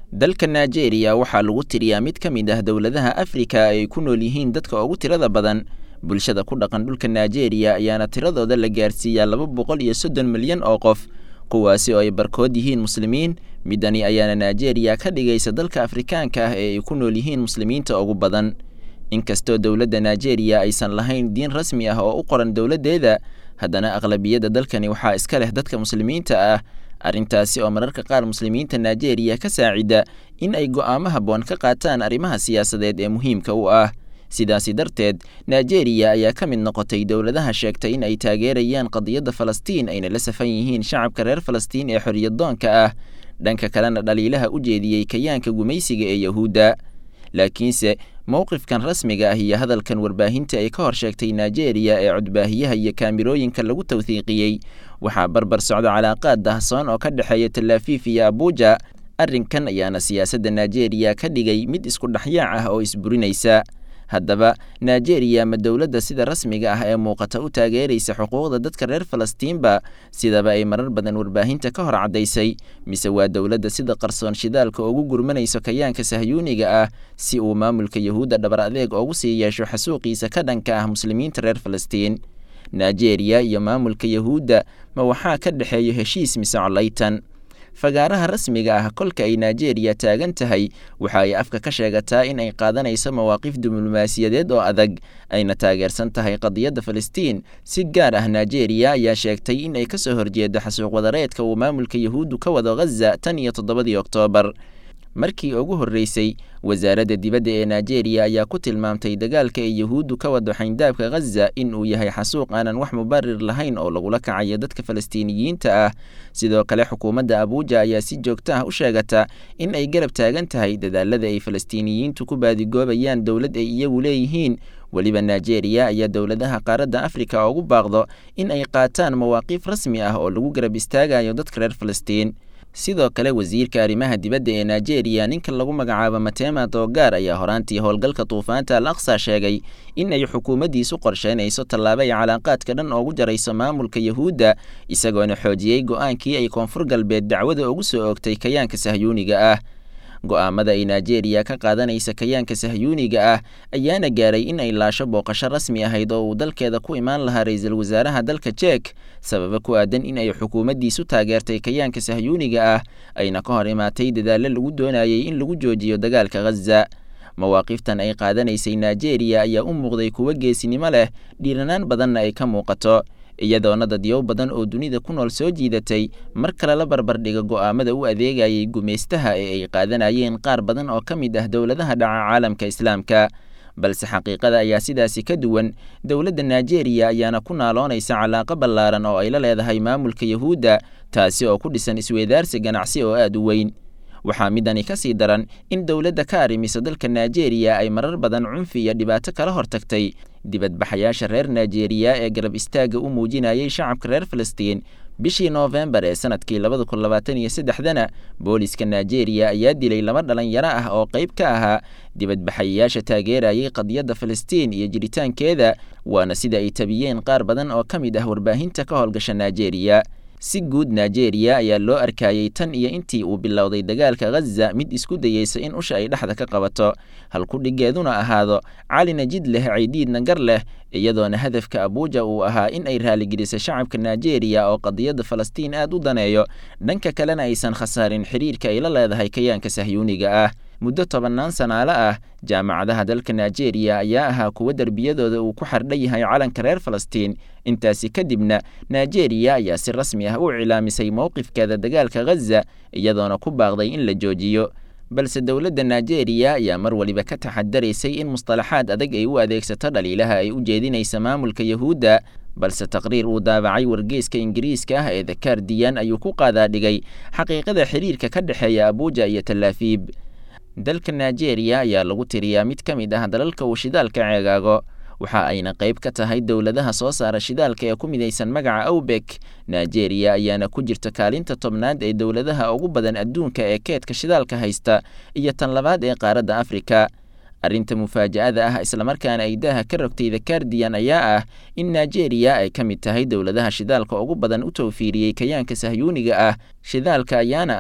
dalka nigeria waxaa lagu tiriyaa mid ka mid ah dowladaha afrika ay ku nool yihiin dadka ugu tirada badan bulshada ku dhaqan dhulka nigeria ayaana tiradooda la gaarsiiyaa laba boqol iyo soddon milyan oo qof kuwaasi oo ay barkood yihiin muslimiin midani ayaana nigeria ka dhigaysa dalka afrikaanka ah ee ay ku nool yihiin muslimiinta ugu badan inkastoo dowladda nigeria aysan lahayn diin rasmi ah oo u qoran dowladdeeda haddana aqlabiyadda dalkani waxaa iska leh dadka muslimiinta ah arrintaasi oo mararka qaar muslimiinta nigeria ka saacida in ay go'aamo habboon ka qaataan arrimaha siyaasadeed ee muhiimka u ah sidaasi darteed nigeria ayaa ka mid noqotay dowladaha sheegtay in ay taageerayaan qadiyadda falastiin ayna la safan yihiin shacabka reer falastiin ee xoriyaddoonka ah dhanka kalena dhaliilaha u jeediyey kayaanka gumaysiga ee yahuudda laakiinse mowqifkan rasmiga ah iyo hadalkan warbaahinta ay ka hor sheegtay nigeria ee codbaahiyaha iyo kaamirooyinka lagu tawthiiqiyey waxaa barbar socda calaaqaad dahsoon oo ka dhexeeya talaafiif iyo abuuja arrinkan ayaana siyaasadda nigeria ka dhigay mid isku dhexyaac ah oo isburinaysa haddaba nigeria ma dowladda sida rasmiga ah ee muuqata u taageeraysa xuquuqda dadka reer falastiinba sidaba ay marar badan warbaahinta ka hor caddaysay mise waa dowladda sida qarsoon shidaalka ugu gurmanayso kayaanka sahyuuniga ah si uu maamulka yahuudda dhabar adeeg ugu sii yeesho xasuuqiisa ka dhanka ah muslimiinta reer falastiin nigeria iyo maamulka yahuudda ma waxaa ka dhexeeyo heshiis mise colaytan fagaaraha rasmiga ah kolka ay nigeria taagan tahay waxa ay afka ka sheegataa in ay qaadanayso mawaaqif diblomaasiyadeed oo adag ayna taageersan tahay qadiyadda falastiin si gaar ah nigeria ayaa sheegtay in ay kasoo horjeedo xasuuq wadareedka uu maamulka yahuuddu ka wado ghaza tan iyo toddobadii oktoobar markii ugu horreysay wasaaradda dibadda ee nigeria ayaa ku tilmaamtay dagaalka ay yahuuddu ka wado xayndaabka ghaza in uu yahay xasuuq aanan wax mubarir lahayn oo lagula kacayo dadka falastiiniyiinta ah sidoo kale xukuumadda abuuja ayaa si joogto ah u sheegata in ay garab taagan tahay dadaalada ay falastiiniyiintu ku baadigoobayaan dowlad ay iyagu leeyihiin weliba nigeria ayaa dowladaha qaaradda afrika ugu baaqdo in ay qaataan mawaaqiif rasmi ah oo lagu garab istaagayo dadka reer falastiin sidoo kale wasiirka arrimaha dibadda ee nigeria ninka lagu magacaabo matema doogaar ayaa horaantii howlgalka duufaanta al aqsa sheegay in ay xukuumaddiisu qorsheynayso tallaabo ay calaaqaadka dhan oogu jarayso maamulka yahuudda isagoona xoojiyey go'aankii ay koonfur galbeed dacwada ugu soo oogtay kayaanka sahyuuniga ah go'aamada ay nigeria ka qaadanaysa kayaanka sahyuuniga ah ayaana gaaray in ay laasho booqasho rasmi ahayd oo uu dalkeeda ku imaan lahaa ra-iisul wasaaraha dalka jek sababa ku aadan in ay xukuumaddiisu taageertay kayaanka sahyuuniga ah ayna ka hor imaatay dadaallo lagu doonayay in lagu joojiyo dagaalka ghaza mawaaqiftan ay qaadanaysay nigeria ayaa u muuqday kuwo geesinimo leh dhiiranaan badanna ay ka muuqato iyadoona dadyow badan oo dunida ku nool soo jiidatay mar kale la barbardhiga go'aamada u adeegayay gumaystaha ee ay qaadanayeen qaar badan oo ka mid ah dowladaha dhaca caalamka islaamka balse xaqiiqada ayaa sidaasi ka duwan dowladda nigeria ayaana ku naaloonaysa calaaqo ballaaran oo ay la leedahay maamulka yahuudda taasi oo ku dhisan isweydaarsi ganacsi oo aad u weyn waxaa midani ka sii daran in dowladda ka arrimiso dalka nigeria ay marar badan cunfi iyo dhibaato kala hortagtay dibadbaxayaasha reer nigeria ee garab istaagga u muujinayay shacabka reer falastiin bishii noofembar ee sanadkii labada kun labaatan iyo saddexdana booliska nigeria ayaa dilay laba dhalinyaro ah oo qayb ka ahaa dibadbaxayaasha taageerayay qadiyadda falastiin iyo jiritaankeeda waana sida ay tabiyeen qaar badan oo ka mid ah warbaahinta ka howlgasha nigeria si guud nigeria ayaa loo arkayey tan iyo intii uu bilowday dagaalka ghaza mid isku dayeysa in usha ay dhexda ka qabato halkudhigeeduna ahaado calina jid leh caydiidna gar leh iyadoona hadafka abuuja uu ahaa in ay raaligeliso shacabka nigeria oo qadiyadda falastiin aad u daneeyo dhanka kalena aysan khasaarin xiriirka ay la leedahay kayaanka sahyuuniga ah muddo tobannaan sanaale ah jaamacadaha dalka nigeria ayaa ahaa kuwo derbiyadooda uu ku xardhan yahay calanka reer falastiin intaasi kadibna nigeria ayaa si rasmi ah u cilaamisay mowqifkeeda dagaalka ghaza iyadoona ku baaqday in la joojiyo balse dowladda nigeria ayaa mar waliba ka taxadaraysay in mustalaxaad adag ay u adeegsato dhaliilaha ay u jeedinaysa maamulka yahuudda balse taqriir uu daabacay wargeyska ingiriiska ah ee the guardian ayuu ku qaadaadhigay xaqiiqada xiriirka ka dhexeeya abuuja iyo talaafiib dalka nigeria ayaa lagu tiriyaa mid ka mid ah dalalka uu shidaalka ceegaago waxa ayna qayb ka tahay dowladaha soo saara shidaalka ee ku midaysan magaca awbek nigeria ayaana ku jirta kaalinta tobnaad ee dowladaha ugu badan adduunka ee keedka shidaalka haysta iyo tan labaad ee qaaradda afrika arrinta mufaaja'ada ah islamarkaana ay daaha ka rogtay the guardian ayaa ah in nigeria ay ka mid tahay dowladaha shidaalka ugu badan u tawfiiriyey kayaanka sahyuuniga ah shidaalka ayaana ah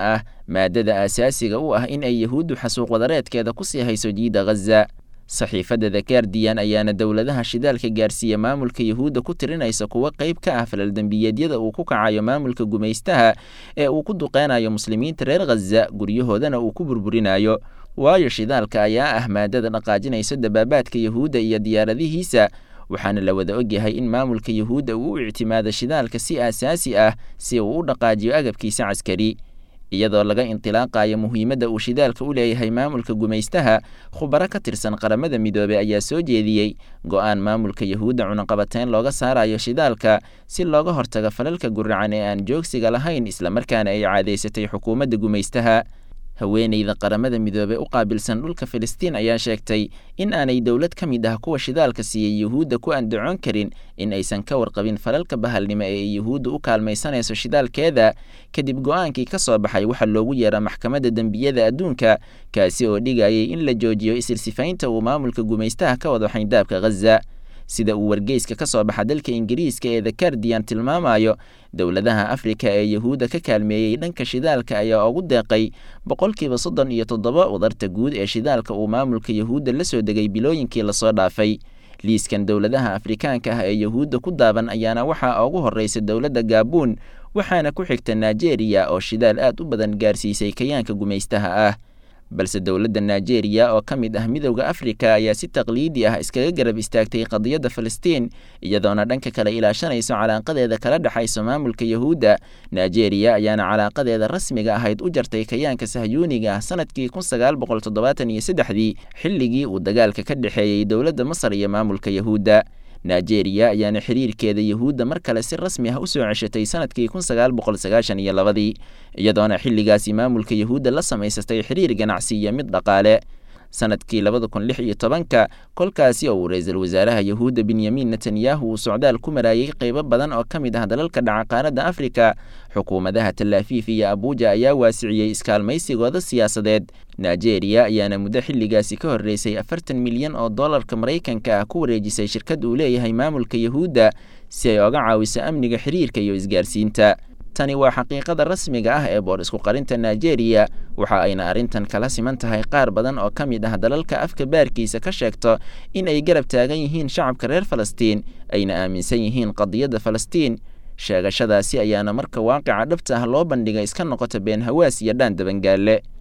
maadada aasaasiga u ah in ay yahuuddu xasuuq wadareedkeeda ku sii hayso jiida ghaza saxiifadda the guardian ayaana dowladaha shidaalka gaarsiiya maamulka yahuudda ku tirinaysa kuwa qayb ka ah falaldembiyeedyada uu ku kacayo maamulka gumaystaha ee uu ku duqeynayo muslimiinta reer khaza guryahoodana uu ku burburinayo waayo shidaalka ayaa ah maadada dhaqaajinaysa dabaabaadka yahuudda iyo diyaaradihiisa waxaana la wada ogyahay in maamulka yahuudda uu u ictimaado shidaalka si aasaasi ah si uu u dhaqaajiyo agabkiisa caskari iyadoo laga intilaaqayo muhiimadda uu shidaalka u leeyahay maamulka gumaystaha khubaro ka tirsan qaramada midoobey ayaa soo jeediyey go-aan maamulka yahuudda cunaqabateyn looga saarayo shidaalka si looga hortago falalka guracan ee aan joogsiga lahayn islamarkaana ay caadaysatay xukuumadda gumaystaha haweeneyda qaramada midoobey u qaabilsan dhulka filistiin ayaa sheegtay in aanay dowlad ka mid ah kuwa shidaalka siiyey yuhuudda ku andacoon karin in aysan ka warqabin falalka bahalnimo ee ay yuhuudda u kaalmaysanayso shidaalkeeda kadib go-aankii ka soo baxay waxaa loogu yeera maxkamadda dembiyada adduunka kaasi oo dhigayay in la joojiyo isilsifaynta uu maamulka gumaystaha ka wado xayndaabka ghaza sida uu wargeyska ka soo baxa dalka ingiriiska ee the guardian tilmaamayo dowladaha afrika ee yahuudda ka kaalmeeyey dhanka shidaalka ayaa ugu deeqay boqolkiiba soddon iyo toddoba wadarta guud ee shidaalka uu maamulka yahuudda la soo degay bilooyinkii lasoo dhaafay liiskan dowladaha afrikaanka ah ee yahuudda ku daaban ayaana waxaa ugu horreysa dowladda gaabuun waxaana ku xigta nigeria oo shidaal aad u badan gaarsiisay kayaanka gumaystaha ah balse dowladda nigeria oo ka mid ah midowda afrika ayaa si taqliidi ah iskaga garab istaagtay qadiyadda falastiin iyadoona dhanka kale ilaashanayso calaaqadeeda kala dhexayso maamulka yahuudda nigeria ayaana calaaqadeeda rasmiga ahayd u jartay kayaanka sahyuuniga ah sanadkii kun sagaal boqol toddobaatan iyo saddexdii xilligii uu dagaalka ka dhexeeyey dowladda masar iyo maamulka yahuudda nigeria ayaana xiriirkeeda yahuudda mar kale si rasmi ah u soo ceshatay sanadkii kun sagaal boqol sagaashan iyo labadii iyadoona xilligaasi maamulka yahuudda la samaysatay xiriir ganacsi iyo mid dhaqaale sanadkii labada kun lix iyo tobanka kolkaasi oo uu ra-iisul wasaaraha yahuudda benyamin netanyahu uu socdaal ku maraayey qeybo badan oo ka mid ah dalalka dhaca qaaradda afrika xukuumadaha talaafiif iyo abuuja ayaa waasiciyey iskaalmaysigooda siyaasadeed nigeria ayaana muddo xilligaasi ka horreysay afartan milyan oo dollarka maraykanka ah ku wareejisay shirkad uu leeyahay maamulka yahuudda si ay oga caawiso amniga xiriirka iyo isgaarsiinta tani waa xaqiiqada rasmiga ah ee boor isku qarinta nigeria waxa ayna arrintan kala siman tahay qaar badan oo ka mid ah dalalka afka baarkiisa ka sheegto in ay garab taagan yihiin shacabka reer falastiin ayna aaminsan yihiin qadiyadda falastiin sheegashadaasi ayaana marka waaqica dhabta ah loo bandhigay iska noqota been hawaas iyo dhaan dabangaalle